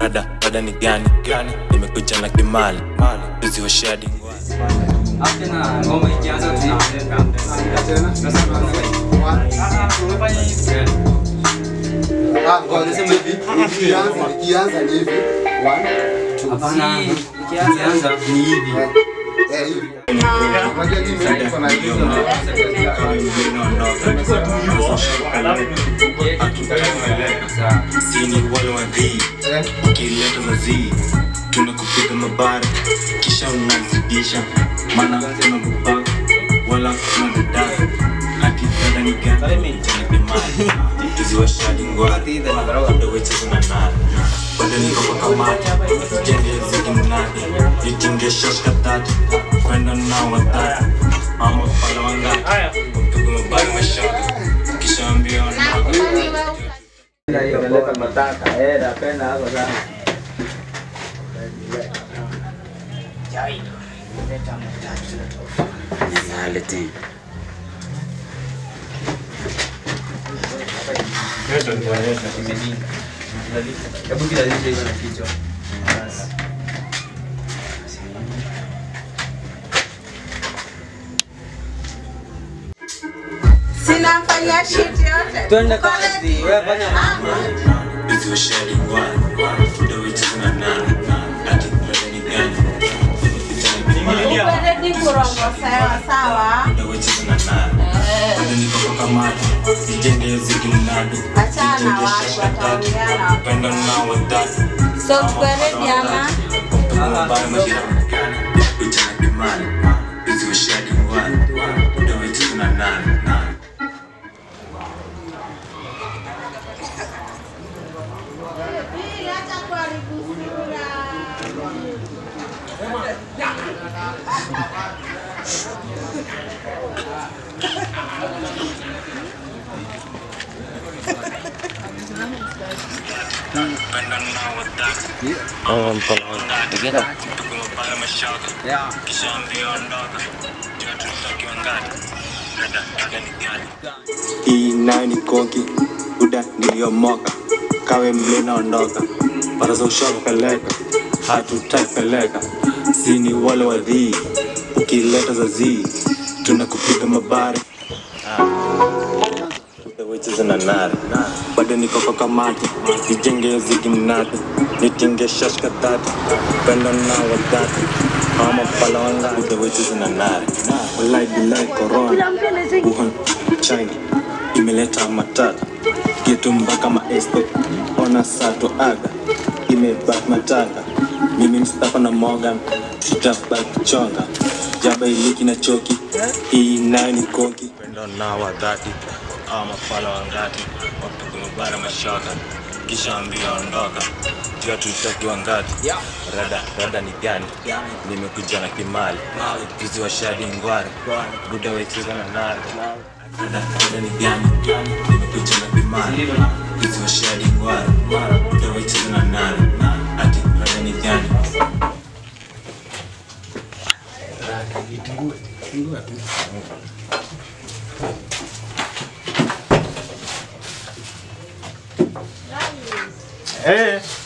rada rada ni gani gani nimekuja na kimali tuziwashia dingwani After na ngoma ikianza tunaweka. Sasa tumefanya hivi. Ikianza ni hivi. One, two, Hapana, ikianza ni hivi. eh, hivi. Unajua hii mimi niko na hizo na- sini wale wadhii eh, ukileta mazii tunakupiga mabara kisha unazidisha maana tunakupaka wala tunadadaka ati dada ni gani chanipimani tuziwashadi ngwari udawecheza na nani bado niko kwa kamati jenge ziki mnadi nitinge shosh katatu kwenda na watatu ama pala wangati kupiga mabara mashaka kisha ambia ondoka Inaleta mataka. Eh, napenda hapo sana. Hebu kila licha iko na kichwa. Sinafanya shit yote. Twende Uko kazi. ready? Wewe fanya mambo. Busy with sharing one, the witches and a nine. I think better than gani. Uko ready kurongo sawa sawa. The witches and a nine. Eh, Bado niko kwa kamati, sijenge ziki mnadi. Achana Nijenge watu, shasha tatu, wataongea na- upendo na watatu. So tuko ready ama? Kupiga mabaya mashaka, kuja na kimani. Busy with sharing one, the witches and a nine. Upendo na watatu. Kupiga mabaya mashaka, kisha ambia ondoka. Jua tunatakiwa ngati. Dada, dada ni gani? hii nayo ni konki buda niliyomoka kawe mle naondoka para za ushapeleka hatutaipeleka sini wale wadhii ukileta za zii tunakupiga mabari na nare bado niko kwa kamati nijenge zigi mnati nitinge shashka tatu pendo na wadhati ama pala wanga utawecheza na nare walai bilai korona Wuhan, China imeleta matata kitu mpaka maeste ona sato aga imebaki mataka mimi Mustafa na Morgan tutabaki kuchonga jaba iliki na choki hii nayo ni konki pendo na wadhati ama pala wangati wapiga mabara mashaka kisha ambia ondoka jua tutaki wangati rada rada ni gani nimekuja na kimali juzi wa shadi ngwari buda wecheza na nari rada rada ni gani nimekuja na kimali juzi wa shadi ngwari buda wecheza na nari ati rada ni gani Eh,